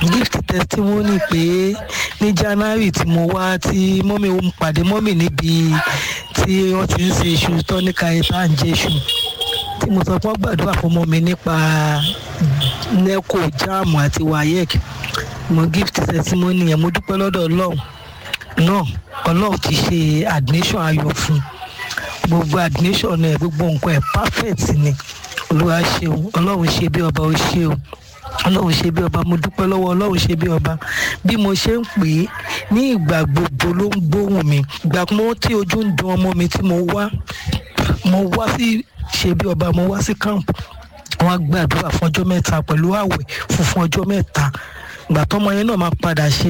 gift testimony pé ní january tí mo wá tí mọ́mì mo pàdé mọ́mì níbi tí wọ́n ti ń ṣe iṣu tọ́níkà ìta ń jẹ iṣu tí mo sọ fún gbàdúrà fún ọmọ mi nípa neco jam àti wayek mo gift testimony yẹn mo dúpẹ́ lọ́dọ̀ ọlọ́run náà ọlọ́run ti ṣe admission ayọ̀ fún gbogbo admission ẹ̀ gbogbo nǹkan ẹ̀ perfect ni olúwa ṣeun ọlọ́run ṣe bí ọba ó ṣeun ọlọ́run ṣe bí ọba mo dúpẹ́ lọ́wọ́ ọlọ́run ṣe bí ọba bí mo ṣe ń pè é ní ìgbà gbogbo ló ń gbóhùn mi ìgbà mọ́ tí ojú ń dun ọmọ mi tí mo wá mo wá sí ṣe bí ọba mo wá sí camp wọn gbàdúrà fún ọjọ́ mẹ́ta pẹ̀lú àwẹ̀ funfun ọjọ́ mẹ́ta ìgbà tọ́mọ yẹn náà máa padà ṣe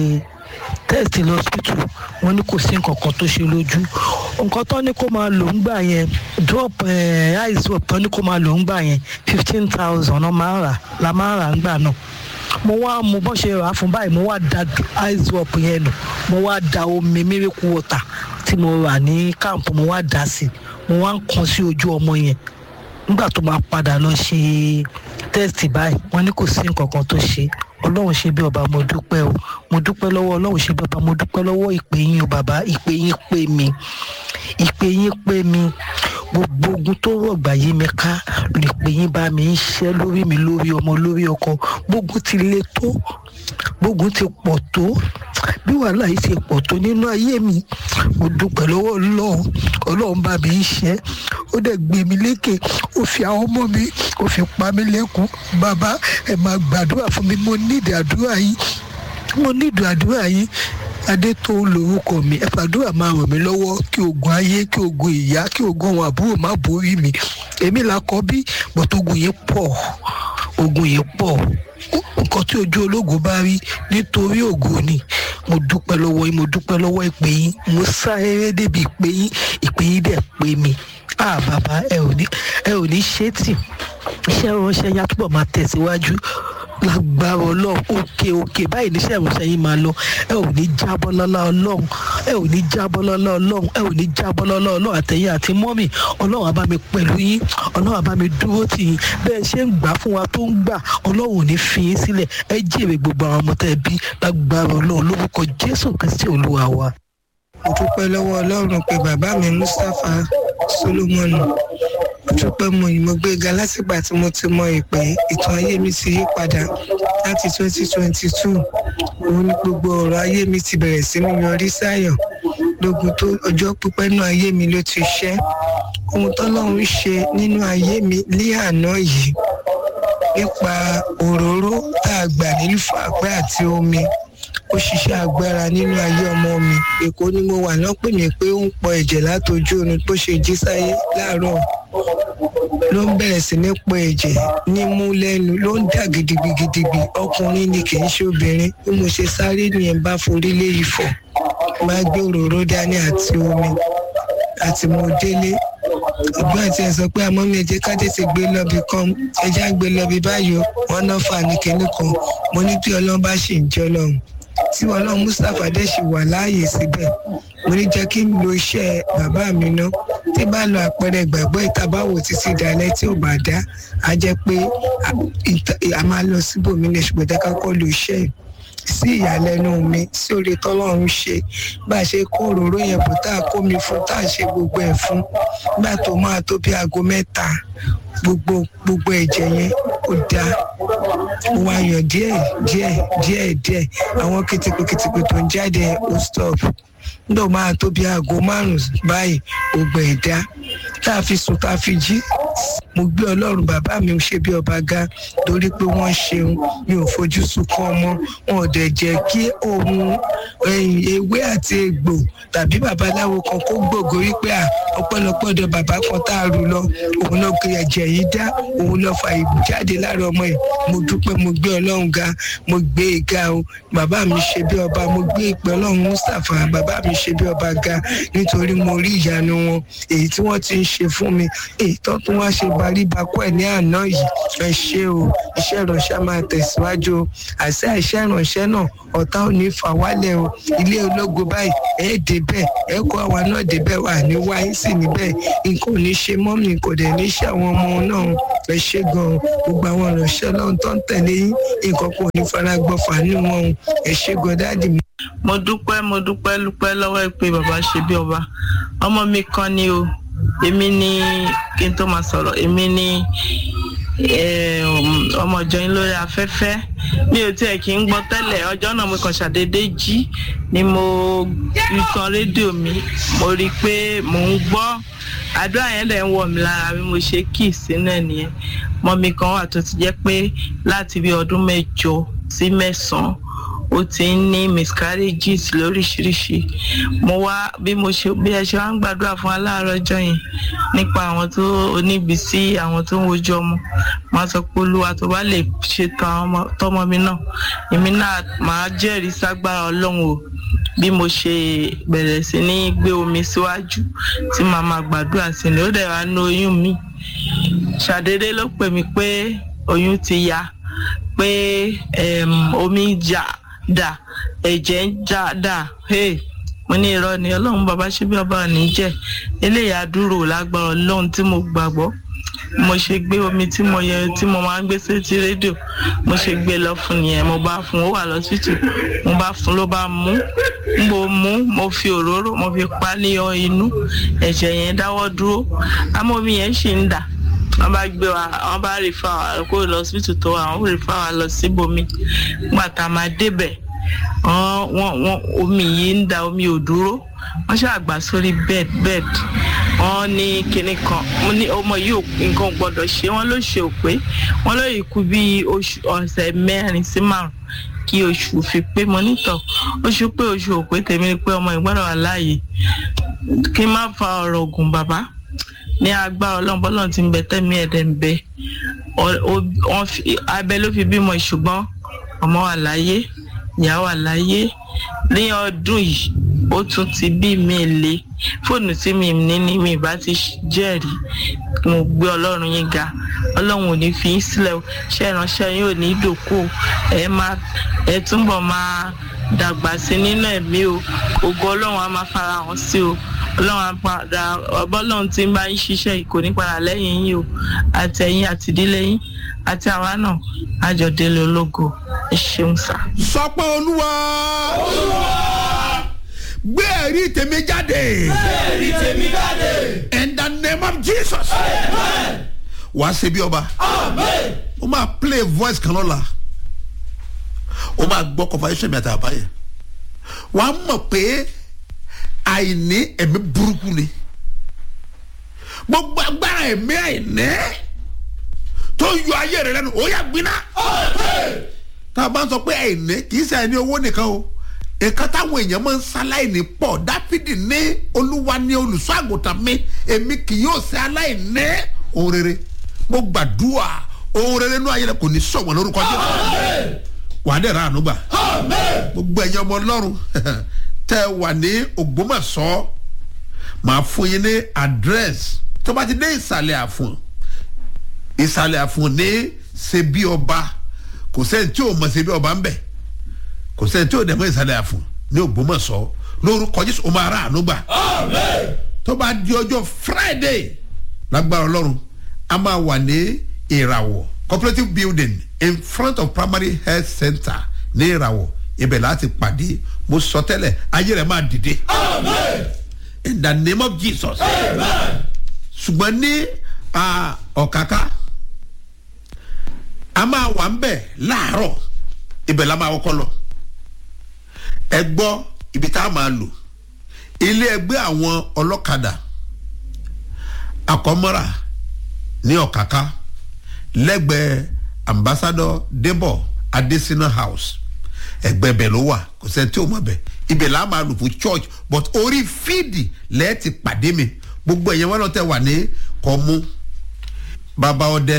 test lọ hospital wọn ní kò sí nǹkan kan tó ṣe lójú nǹkan tó ní kó máa lò ń gbà yẹn drop eye drop tó ní kó máa lò ń gbà yẹn fifteen thousand náà máa rà la máa rà ń gbà náà mo wá mo bọ́ ṣe rà á fún báyìí mo wá da eye drop yẹn nù mo wá da omi miracle water tí mo rà ní camp mo wá dà sí mo wá ń kan sí ojú ọmọ yẹn nígbà tó máa padà lọ ṣe test báyìí wọn ní kò sí nǹkan kan tó ṣe ọlọ́run ṣe bí ọba mo dúpẹ́ o mo dúpẹ́ lọ́wọ́ ọlọ́run ṣe bí ọba mo dúpẹ́ lọ́wọ́ ìpè yín o bàbá ìpè yín pè mí ìpè yín pè mí gbogbo ogun tó rọ̀gbà yí mi ká ìpè yín bá mi ń ṣẹ́ lórí mi lórí ọmọ lórí ọkọ gbogbo ti le tó gbogbo ti pọ̀ tó bí wàhálà yìí ti pọ̀ tó nínú ayé mi mo dúpẹ́ lọ́wọ́ ọlọ́run ọlọ́run bá mi ń ṣẹ́ ó dẹ̀ gbé mi lékè ó fi àwọn ọmọ mi ó fi pa mí lẹ́kùn bàbá ẹ máa gbàdúrà fún mi mo nídìí àdúrà yìí mo nídìí àdúrà yìí adé tó lórúkọ mi ẹ fàdúrà máa ràn mí lọ́wọ́ kí ogun ayé kí ogun ìyá kí ogun àwọn àbúrò má borí mi èmi là kọ́ bí bọ́tọ̀ ogun yìí pọ̀ ogun yìí pọ̀ nǹkan tí ojú ológo bá rí nítorí ògo ni mo dúpẹ́ lọ́wọ́ yín mo dúpẹ́ lọ́wọ́ ìpè yín mo sá eré débi ìpè yín ìpè yín dẹ̀ pé mi ah bàbá ẹ ò ní ẹ ò ní ṣe tì iṣẹ́ ìránṣẹ́ yá túbọ̀ máa tẹ̀síwájú lágbára ọlọ́run òkè òkè báyìí níṣẹ́ ìránṣẹ́ yín máa lọ ẹ ò ní jábọ́ lọ́lá ọlọ́run ẹ ò ní jábọ́ lọ́lá ọlọ́run ẹ ò ní jábọ́ lọ́lá ọlọ́run àtẹ̀yìn àti mọ́mì ọlọ́run á bá mi pẹ̀lú yín ọlọ́run á bá mi dúró tì yín bẹ́ẹ̀ ṣe ń gbà fún wa tó ń gbà ọlọ́run ò ní fi yín sílẹ̀ ẹ jèrè gbogbo àwọn ọmọ tẹ́ bí lágbára ọlọ́run lórúkọ jésù kristi olúwa wa. mo dúpẹ́ lọ́wọ́ ọlọ́run pé bàbá mi mustapha solomoni mo dúpẹ́ mo yìí mo gbéga látìgbà tí mo ti mọ ìpè ìtàn ayé mi ti yí padà láti twenty twenty two òun ni gbogbo ọ̀rọ̀ ayé mi ti bẹ̀rẹ̀ sí ní yọrí sáyọ̀ lógun tó ọjọ́ pípẹ́ náà ayé mi ló ti ṣẹ́ ohun tọ́lọ́run ṣe nínú ayé mi ní àná yìí nípa òróró tá a gbà nínú fàpẹ́ àti omi ó ṣiṣẹ́ agbára nínú ayé ọmọ mi èkó ni mo wà náà pè mí pé ó ń pọ ẹ̀jẹ̀ látojú oorun tó ṣe jí sáyé láàárọ̀ ló ń bẹ̀rẹ̀ sí ní pọ ẹ̀jẹ̀ nímú lẹ́nu ló ń dà gidigidigbi ọkùnrin ni kì í ṣe obìnrin bí mo ṣe sáré nìyẹn bá forí lé ifọ̀ máa gbé òróró dání àti omi àti mo délé ọgbọ́n àti ẹ̀ sọ pé àmọ́ mi ẹ̀jẹ̀ ká tètè gbé lọ́bì kan ẹ̀jẹ̀ á gbé lọ́bì báyìí o wọ́n náà fà ní kinní kan mo ní bí ọlọ́run bá ṣì ń jẹ́ ọlọ́run tí ọlọ́run mustapha dẹ̀ ṣì wà láàyè síbẹ̀ mo ní jẹ́ kí n lo iṣẹ́ bàbá mi ná tí bá lo àpẹẹrẹ ìgbàgbọ́ ìtabáwò títí dalẹ̀ tí ò bá dá a jẹ́ pé a máa lọ síbòmí lè ṣùgbọ́n jẹ́ ká kọ́ lo iṣẹ́ yìí sí ìyàlẹ́nu mi sí orí tọ́lọ́run ṣe bá a ṣe kó òróró yẹn bò tá a kó mi fún tá a ṣe gbogbo ẹ̀ fún nígbà tó máa tó bí aago mẹ́ta gbogbo gbogbo ẹ̀jẹ̀ yẹn ó dá ó wá yàn díẹ̀ díẹ̀ díẹ̀ díẹ̀ àwọn kìtìkù kìtìkù tó ń jáde ó stop nígbà máa tó bí aago márùn-ún báyìí gbogbo ẹ̀ dá tá a fi sùn tá a fi jí mo gbé ọlọ́run bàbá mi ò ṣe bí ọba ga torí pé wọ́n ṣeun mi ò fojú sunkún ọmọ wọn ò dẹ̀ jẹ́ kí ohun ewé àti egbò tàbí babaláwo kan kó gbògo wípé à ọpẹ́lọpẹ́ ọ̀dọ̀ bàbá kan tá a rù lọ òun lọ gbé ẹ̀jẹ̀ yìí dá òun lọ fa ìbù jáde lára ọmọ yìí mo dúpẹ́ mo gbé ọlọ́run ga mo gbé e ga o bàbá mi ṣe bí ọba mo gbé ìpè ọlọ́run mustapha bàbá mi ṣe bí ọba ga nítorí mo rí ìyanu wọn èyí tí wọ́n ti ń ṣe fún mi èyí tó tún wá ṣe baríbakú ẹ̀ ní àná yìí ẹ ṣe o iṣẹ́ ìránṣẹ́ máa tẹ̀síwájú o àṣẹ iṣẹ́ ìránṣẹ́ náà ọ̀tá ò ní fà wálẹ̀ o ilé ológo báyìí ẹ débẹ̀ ẹ kó àwa náà débẹ̀ wà ní wáyé sí níbẹ̀ nǹkan ò ní ṣe mọ́mì kò dẹ̀ ní ṣe àwọn ọmọ náà ẹ ṣe gan gbogbo àwọn ìránṣẹ́ ọlọ́run tó ń tẹ̀lé yín nǹkan kò ní fara gbọ́fà nínú wọn o ẹ ṣe gan dáàdì mi. mo dúpẹ́ mo dúpẹ́ dúpẹ́ lọ́wọ́ ẹ pé bàbá ṣe bí ọba ọmọ mi kan ni o èmi ni kí n tó máa sọ̀rọ̀ èmi ni ọmọ ìjọ yín lórí afẹ́fẹ́ mi ò tiẹ̀ kí ń gbọ́ tẹ́lẹ̀ ọjọ́ náà mo kàn ṣàdédé jí ni mo tan rédíò mi mo rí i pé mò ń gbọ́ àdúrà yẹn dẹ̀ ń wọ̀ mí lára bí mo ṣe kì í sínú ẹ̀ nìyẹn mọ́ mi kan wà tó ti jẹ́ pé láti bí ọdún mẹ́jọ sí mẹ́sàn-án ó ti ń ní miscarriages lóríṣiríṣi mo wá bí mo ṣe bí ẹ ṣe wá ń gbàdúrà fún aláàárọ̀ ọjọ́ yẹn nípa àwọn tó oníbísí àwọn tó ń wojú ọmọ máa sọ pé olúwa tó bá lè ṣètò tọmọ mi náà èmi náà máa jẹ́rìí ságbára ọlọ́run o bí mo ṣe bẹ̀rẹ̀ sí ní gbé omi síwájú tí màá máa gbàdúrà sí ni ó dẹ̀ wá ní oyún mi ṣàdédé ló pè mí pé oyún ti ya pé omi jà dà ẹ̀jẹ̀ ń já dà mo ní irọ́ ni ọlọ́run bàbá ṣe bí ọba òní jẹ́ eléyà dúró lágbára ọlọ́run tí mo gbàgbọ́ mo ṣe gbé omi tí mo yẹ tí mo máa ń gbé sétí rédíò mo ṣe gbé lọ fún nìyẹn mo bá fún ó wà lọ́sítù mo bá fún ló bá mú mo mú mo fi òróró mo fi pa ní inú ẹ̀jẹ̀ yẹn dáwọ́ dúró àmọ́ omi yẹn ṣì ń dà wọ́n bá gbé wa wọ́n bá rí fa wa kó lọ síbítù tó wa wọ́n rí fa wa lọ síbòmí nígbà tá a máa débẹ̀ wọ́n wọ́n omi yìí ń da omi ò dúró wọ́n ṣàgbà sórí bed bed wọ́n ní kinní kan mo ní ọmọ yìí nǹkan gbọ́dọ̀ ṣe wọ́n ló ṣe òpé wọ́n ló yìí kú bí oṣù ọ̀sẹ̀ mẹ́rin sí márùn kí oṣù fi pé mo nítọ̀ oṣù pé oṣù òpé tèmi ni pé ọmọ ìgbọ́dọ̀ wà láàyè kí n má fa ọ̀rọ̀ ògùn bàbá ní agbára ọlọ́run bọ́lọ́run ti ń bẹ tẹ́mi ẹ̀dẹ̀ ń bẹ abẹ ló fi bímọ ṣùgbọ́n ọmọ wà láyé ìyá wà láyé ní ọdún yìí ó tún ti bí mi lé fóònù tí mi ní ní mi bá ti jẹ́rìí mo gbé ọlọ́run yín ga ọlọ́run ò ní fi yín sílẹ̀ ṣé ìránṣẹ́ yín ò ní dòkó ẹ máa ẹ túbọ̀ máa dàgbà sí nínú ẹ̀mí o ògo ọlọ́run á máa fara hàn sí o ọlọ́run àpàdà ọbọ̀lọ́run tí ń bá yín ṣiṣẹ́ yìí kò ní padà lẹ́yìn yín o àti ẹ̀yin àti ìdílé yín àti àwa náà àjọdélé ológo ẹ ṣeun sá. sọ pé olúwa gbé ẹ̀rí tèmi jáde. gbé ẹ̀rí tèmi jáde. in the name of jesus. wà á ṣe bí ọba. amen. ó máa play voice kan lọ́la ó máa gbọ́ conversation mi àti àbáyé wà á mọ̀ pé àìní ẹ̀mí burúkú ni gbogbo agbára ẹ̀mí àìní tó yọ ayé rẹ lẹ́nu ó yà gbiná. tá a bá ń sọ pé àìní kì í ṣe àìní owó nìkan o nǹkan táwọn èèyàn máa ń ṣaláìní pọ̀ dáfídì ní olúwa ní olùṣọ́ àgùntàn mi èmi kì yóò ṣe aláìní ohun rere mo gbàdúrà ohun rere inú ayé rẹ kò ní sọ̀wọ́n lórúkọ jẹ́ wà á dẹ̀ ra àánú gbà gbogbo ẹ̀yin ọmọ ọlọ́run tẹ́ ẹ wà ní ògbómọ̀ṣọ́ màá fún yín ní àdírẹ́sì tó bá ti dé ìsàlẹ̀ àfọ̀n ìsàlẹ̀ àfọ̀n ní ṣebí ọba kò sẹ́ni tí ò mọ̀ ṣebí ọba ń bẹ̀ kò sẹ́ni tí ò dẹ̀ mọ̀ ìsàlẹ̀ àfọ̀n ní ògbómọ̀ṣọ́ lórúkọ jésù ó máa ra àánú gbà tó bá di ọjọ́ friday lágbára ọlọ́run a máa wà ní ìràwọ̀ cooperative building in front of primary health center ní ìràwọ̀ ibẹ̀ láti pàdé mo sọ tẹ́lẹ̀ ayé rẹ̀ máa dìde. in the name of jesus. ṣùgbọ́n ní ọ̀káká a máa wà ń bẹ̀ láàárọ̀ ibẹ̀ la máa kọ́kọ́ lọ. ẹ gbọ́ ibi tá a máa lò ilé ẹgbẹ́ àwọn ọlọ́kadà àkọ́mọ́ra ní ọ̀káká lẹ́gbẹ̀ẹ́ ambassador debo adesina house ẹgbẹ́ bẹ̀ ló wà kò sẹ́ni tí o mọ̀ bẹ̀ ibẹ̀ là á máa lò fún church but orí fíìdì lẹ́ẹ̀ ti pàdé mi gbogbo ẹ̀yẹn wọn náà tẹ̀ wà ní kọ́mú bàbá ọdẹ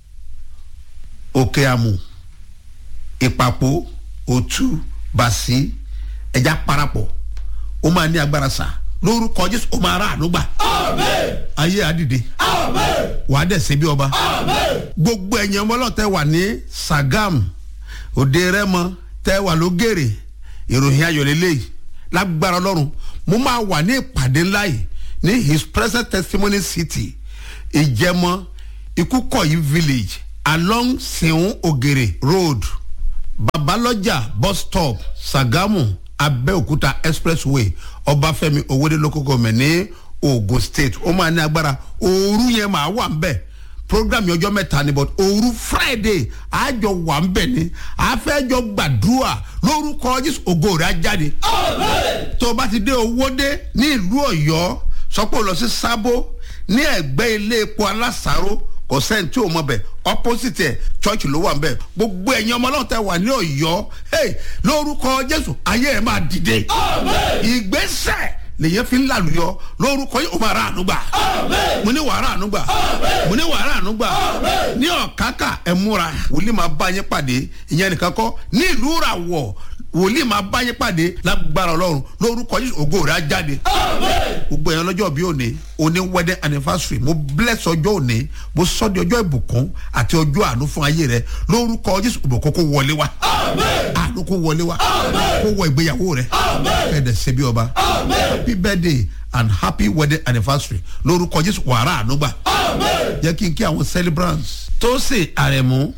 òkè àmù ìpàpò òtú bàṣí ẹja parapọ̀ ó máa ní agbára sá lórúkọ jésù ó máa rà àánú gbà ayé àdìde wàá dẹ̀ ṣe bí ọba gbogbo ẹ̀yẹn wọn náà tẹ̀ wà ní sagam òde rẹ́mọ tẹ́ wà lógèrè ìròyìn ayọ̀lélẹ́yìí lágbára ọlọ́run mo máa wà ní ìpàdé ńlá yìí ní his present testimony city ìjẹmọ ikukoyi village along seun ogere road babalọjà bus stop sagamu abẹ́òkúta expressway ọbáfẹ́mi owóde local government ní ogun state ó máa ní agbára ooru yẹn máa wà ń bẹ̀ program yẹn ọjọ́ mẹ́ta ni but ooru friday àjọ wà ń bẹ̀ ni àfẹ́jọ gbàdúrà lórúkọ jésù ògo rẹ̀ á jáde tó o bá ti dé owóde ní ìlú ọ̀yọ́ sọ́pọ̀ lọ sí sábó ní ẹ̀gbẹ́ ilé epo alásàró kò sẹ́ni tí o mọ̀ bẹ̀ opposite ẹ̀ church ló wà ń bẹ̀ gbogbo ẹ̀yin ọmọ ọlọ́run tẹ wà ní ọ̀yọ́ hey, lórúkọ jésù ayé ẹ̀ máa dìde ìgbésẹ̀ lèyẹn fi ń làlùyọ lórúkọ yìí o máa ra àánú gbà mo ní wàá ra àánú gbà mo ní wàá ra àánú gbà ní ọ̀kákà ẹ̀ múra wòlíì máa bá yín pàdé ìyẹn nìkan kọ́ ní ìlú ràwọ̀ wòlíì máa bá yín pàdé lágbára ọlọ́run lórúkọ yìí ògo rẹ̀ á jáde gbogbo èèyàn lọ́jọ́ bí òní òní wedding anniversary mo bless ọjọ́ òní mo sọ di ọjọ́ ìbùkún àti ọjọ́ àánú fún ayé rẹ lórúkọ jésù ìbùkún kó wọlé wa àánú kó wọlé wa kó wọ ìgbéyàwó rẹ ẹ̀ẹ́dẹ̀ ṣe bí ọba happy birthday and happy wedding anniversary lórúkọ jésù wàrà àánú gbà jẹ́ kí n kí àwọn celebrants tó ṣe àrẹ̀mú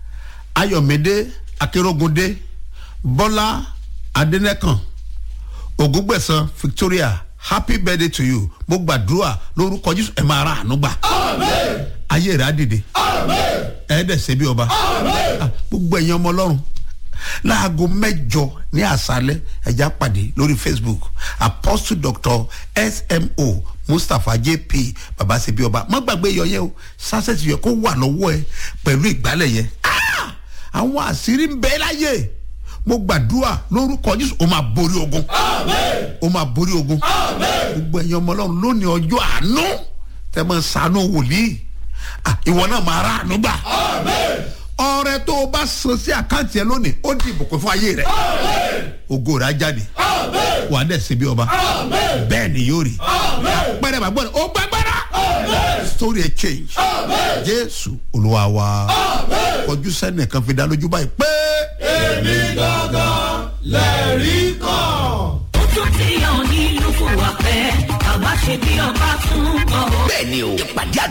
ayọ̀mídé akérògùndé bọ́lá adẹ́nẹ́kàn ògúngbẹ̀sán victoria happy birthday to you mo gbàdúrà lórúkọ jésù ẹ máa ra àánú gbà ayé rẹ á dìde ẹ dẹ̀ ṣe bí ọba Ah, gbogbo ẹ̀yin ọmọ ọlọ́run láago mẹ́jọ ní àṣálẹ́ ẹ̀já pàdé lórí facebook apostle doctor smo mustapha jp baba ṣe bí ọba má gbàgbé iyọ̀ yẹn o sásẹ̀tì yẹ kó wà lọ́wọ́ ẹ pẹ̀lú ìgbálẹ̀ yẹn Ah! àwọn àṣírí ń bẹ láyé mo gbàdúrà lórúkọ jésù o máa borí ogun o máa borí ogun gbogbo ẹ̀yin ọmọ ọlọ́run lónìí ọjọ́ àánú tẹ́ mọ̀ sànú wòlíì Ah, ìwọ náà máa rà àánú gbà ọrẹ tó o bá san sí àkáǹtì ẹ lónìí ó di ìbùkún fún ayé rẹ ògo rẹ á jáde wà á dẹ̀ sí bí ọba bẹ́ẹ̀ ni yóò rí pẹ́rẹ́ bá gbọ́dọ̀ ó gbàgbára story ẹ change jésù olúwa wa kọjú sẹ́nìkan fi dá lójú báyìí pé. èmi gangan lẹ́rìí kan. ó tún ti hàn nílùú fún wa pẹ́ àwa ṣe bí ọba tún bọ̀. bẹ́ẹ̀ni o ìpàdé àdúrà